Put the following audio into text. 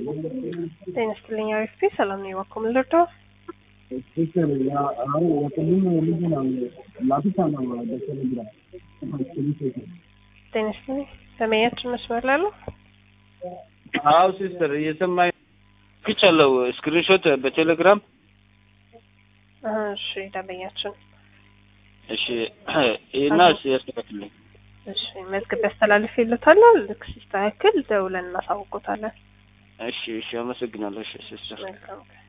ጤና ይስጥልኝ አሪፍ ሰላም ነው የዋኮም ልርዶ ሲስተር አሁን ወቅልም ልጅ ነው ላፊታ ነው በቴሌግራም ጤና ይስጥልኝ ሰሜያችን መስመር ላሉ አዎ ሲስተር እየሰማኝ ክቻለሁ። ስክሪንሾት በቴሌግራም እሺ ደንበኛችን እሺ እና ያስተካክልኝ። እሺ መዝገብ ያስተላልፍ ይሉታል ልክ ሲስተካከል ደውለን እናሳውቆታለን እሺ እሺ፣ አመሰግናለሁ። እሺ ሲስተር መልካም ቀን